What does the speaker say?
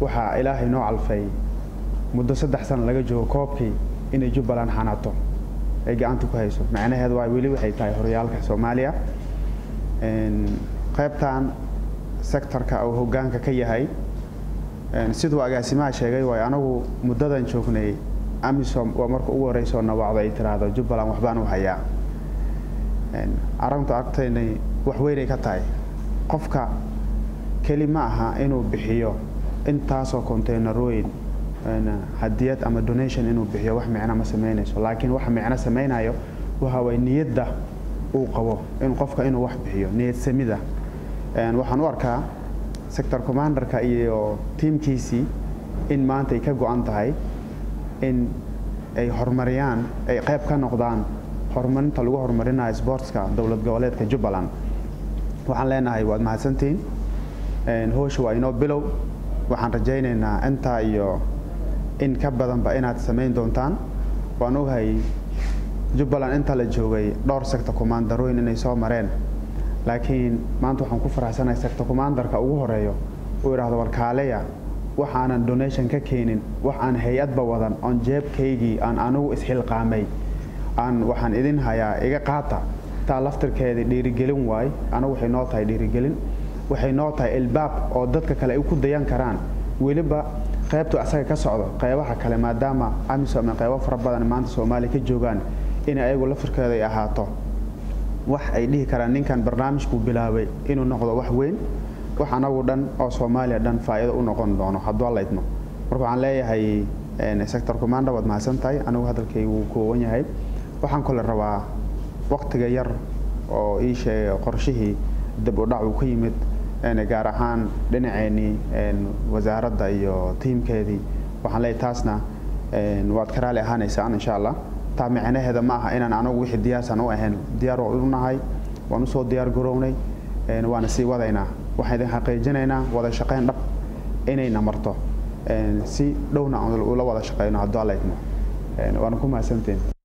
waxaa ilaahay noo calfay muddo saddex sana laga joogo koobkii inay jubbaland xanato ay gacanta ku hayso macnaheedu waa weli waxay tahay horyaalka soomaaliya qaybtan sectorka uu hoggaanka ka yahay siduu agaasimaha sheegay waay anagu muddadan joognay amisom waa marka ugu horreysoo nawacdo ay tiraahdo jubbaland waxbaan u hayaa arrintu agtaynay wax weynay ka tahay qofka keli ma aha inuu bixiyo intaasoo containerooyin hadiyad ama donation inuu bixiyo wax micno ma samaynayso laakiin waxa micno samaynayo waxa way niyadda uu qabo in qofka inuu wax bixiyo niyad samida waxaan u arkaa sector commanderka iyo tiimkiisii in maanta ay ka go-an tahay in ay horumariyaan ay qayb ka noqdaan horumarinta lagu horumarinayo sportska dowlad goboleedka jubbaland waxaan leenahay waad mahadsantihiin howsha waa inoo bilow waxaan rajaynaynaa intaa iyo in ka badanba inaad samayn doontaan waan ogahay jubbaland inta la joogay dhowr sector commandarooyin inay soo mareen laakiin maanta waxaan ku faraxsanahay sector commandarka ugu horeeyo uu idhaahdo warkaaleya waxaanan donation ka keenin wax aan hay-adba wadan oon jeebkaygii aan anigu isxilqaamay aan waxaan idin hayaa iga qaata taa laftirkeedii dhiirigelin waay anigu waxay noo tahay dhiirigelin waxay noo tahay ilbaab oo dadka kale ay ku dayan karaan weliba qaybtu asaga ka socdo qaybaha kale maadaama amisom ay qaybo fara badan maanta soomaaliya ka joogaan in ayagu laftirkeeda ay ahaato wax ay dhihi karaan ninkan barnaamijkuu bilaabay inuu noqdo wax weyn wax anagu dhan oo soomaaliya dhan faa'iido u noqon doono hadduu alla idmo marka waxaan leeyahay sector commander waad mahadsan tahay anigu hadalkaygu wuu kooban yahay waxaan kale rabaa waktiga yar oo ii sheegay qorshihii dib u dhac uu ka yimid gaar ahaan dhinaceennii wasaaradda iyo tiimkeedii waxaan leeyahay taasna waad ka raali ahaanaysaan insha allah taa micnaheeda ma aha inaan anagu wixii diyaarsan u ahayn diyaar waan u nahay waan usoo diyaar garownay waana sii wadaynaa waxaan idin xaqiijinaynaa wada shaqayn dhab inayna marto si dhowna ula wada shaqayno hadduu alla idmo waana ku mahadsantiin